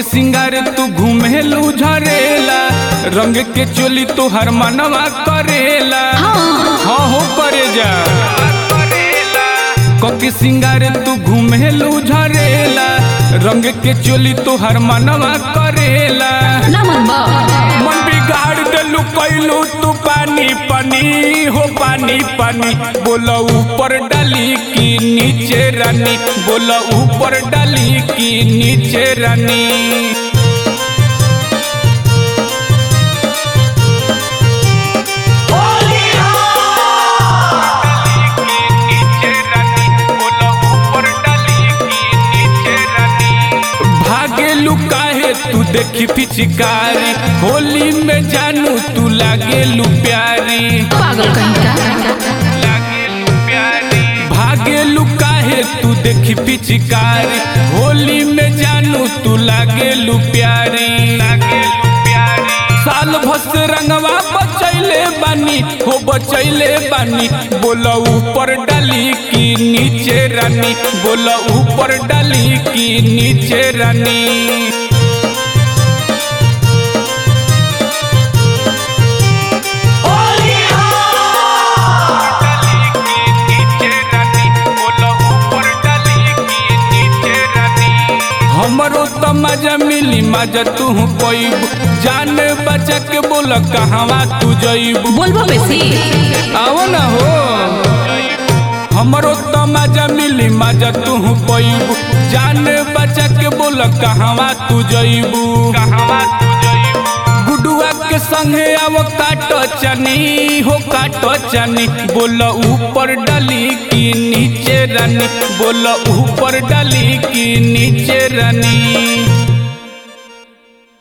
सिंगार तू घूमेलू झरेला रंग के चोली तू हर मनवा करेला हाँ हो करे जा कके सिंगार तू घूमेलू झरेला रंग के चोली तू हर मनवा करेला ना मन बा मन बिगाड़ देलू कैलू तू पानी पानी हो पानी पानी बोला ऊपर डाली की नीचे रानी बोला ऊपर डाली की नीचे रानी भागेलू काहे तू देखी पिचकारी होली में जानू तू लागेलू प्यारी पागल कहीं का भागेलू काहे तू देखी पिचकारी होली में जानू तू लागेलू प्यारी साल भस रंगवा बचैले बानी हो बचैले बानी बोला ऊपर डाली की नीचे रानी बोला ऊपर डाली की नीचे रानी हमरो तो मजा मिली मजा तू पैब जान बचा के बोल कहवा तू जैब बोलबो बेसी आओ ना हो हमरो तो मजा मिली मजा तू पैब जान बचा के बोल कहवा तू जैबू कहवा तू जैबू गुडुआ के संगे अब काटो चनी हो काटो चनी बोल ऊपर डाली की नीचे रानी बोल ऊपर डाली की नीचे रानी